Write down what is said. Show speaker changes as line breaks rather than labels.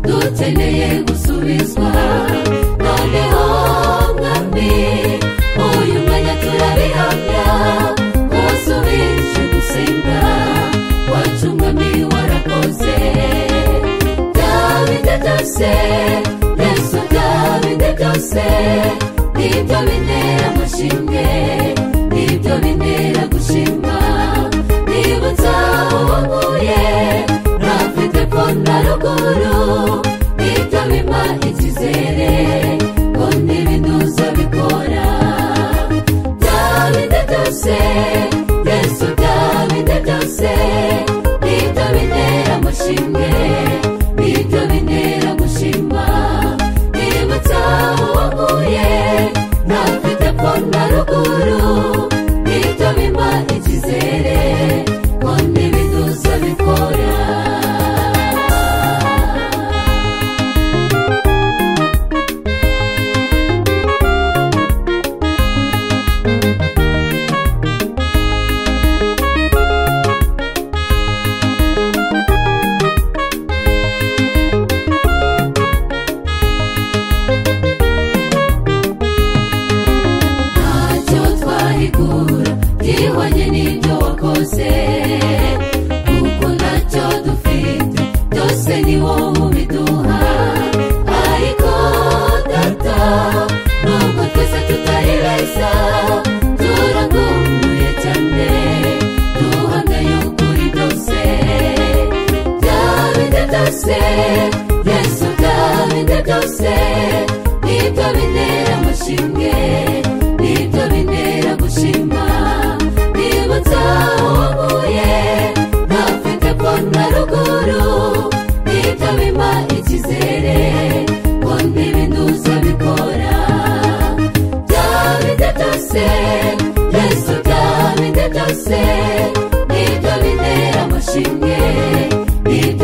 dukeneye gusubizwa noneho mwami uyu mwanya turabihamya wasubije gusenga wacu mwami warakoze byabinde byose yesu byabinde byose nibyo bintera amashimwe nibyo bintera gushima nibutsa uwo nkuye ntafite ko na ruguru nibyo bimpa icyizere ko ntibinuza bikora byabinde byose yesu byabinde byose nibyo bintera amashimwe nibyo bintera gushima nibutsa uwo nkuye ntafite ko na ruguru nibyo bimpa icyizere ko ntibinuza bikora ntacyo twahigura gihwanye n'ibyo wakoze kuko ntacyo dufite byose ni wowe ubiduha ariko data nubwo twese tutari beza turagumbuye cyane duhamya y'ukuri byose byabinde byose yesu byabinde byose nibyo bintera amashimwe nibyo bintera gushima nibutsa uwo mpuye ntafite ko na ruguru nibyo bimpa icyizere ko ntibinuza bikora byabinde byose yesu byabinde byose nibyo bintera amashimwe nibyo